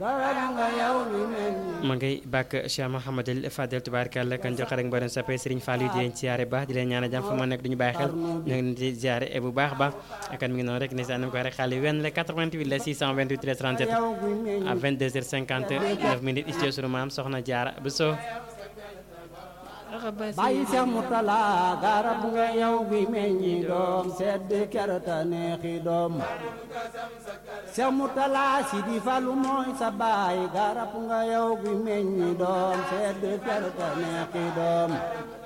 ma ngay bàkk Cheikh Mouhamadul Fadel tubaarkàlla kan jox rek mboolem sappe Serigne Fallou di leen siyaare baax di leen ñaan jàmm fa ma nekk duñu bàyyi xel ñoo ngi leen di siyaare bu baax baax kan mi ngi noonu rek ni sa ko rek xale wenn la 88 la 628 13 37 à 22h59 minutes istudio sunu maam soxna Jaara bu soo bàyyi Seex Murtala garab nga yow gi meññi doom sedd kerta neexi doom Seex Murtala si di falu mooy sa baay garab nga yow gi meññi doom sedd kerta neexi doom